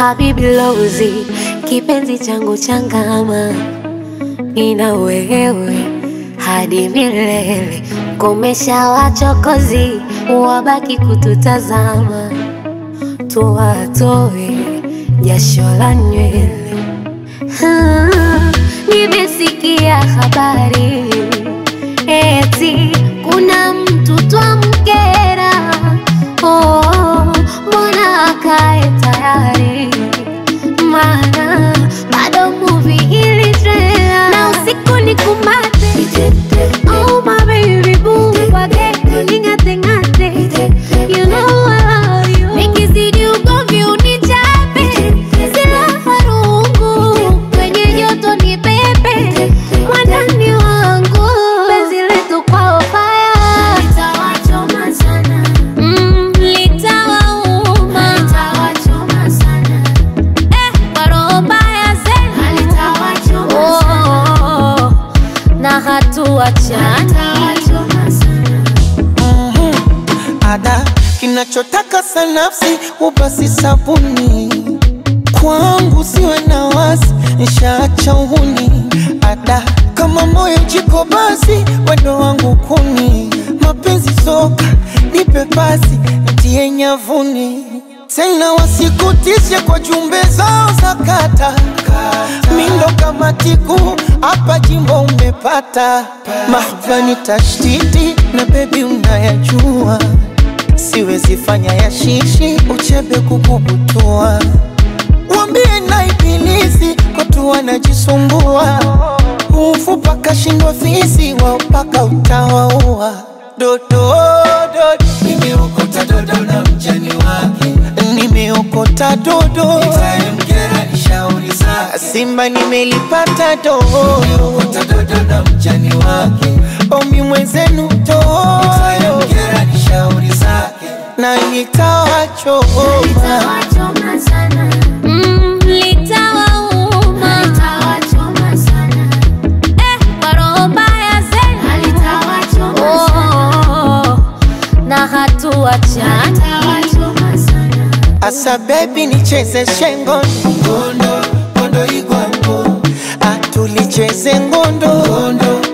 Habibi Lozi, kipenzi changu changama, nina wewe hadi milele. Komesha wachokozi, wabaki kututazama, tuwatoe jasho la nywele. Ah, Nimesikia habari eti kuna mtu twamkera. Oh, mbona akae tayari? Maana bado movie ili trailer na usiku ni kumate. Oh my baby boo, wage ning'ate ng'ate. You know I love you. Nikizidi ugomvi unichape, silaha rungu kwenye joto ni pepe, mwandani wangu penzi letu kwao fire litawachoma sana, mm, litawauma litawachoma sana, eh, kwa roho mbaya zenu litawachoma sana, na hatuachani litawachoma sana. ada kinachotaka sanafsi ubasi sabuni kwangu siwe na wasi nshaacha uhuni ada kama moyo jiko basi wendo wangu kuni mapenzi soka nipe pasi ntie nyavuni tena wasikutishe kwa jumbe zao za kata mindo kama tiku hapa jimbo umepata mahbani tashtiti na bebi unayajua siwezi fanya ya shishi uchebe kukubutua wambie na ibilisi kotu wanajisumbua ufu paka shindwa fisi wao paka utawaua dodo dodo nimeokota dodo na mjani wake nimeokota dodo itamkera ni shauri zake simba nimelipata dodo nimeokota dodo na mjani wake omi mwenzenu dodo itamkera ni shauri zake na nitawachoma Litawachoma sana. Mm, litawauma. Litawachoma sana. Eh, kwa roho mbaya zenu. Litawachoma sana. Na hatuachani. Litawachoma sana. Asa baby nicheze shengo ngondo ngondo igwango atulicheze ngondo ngondo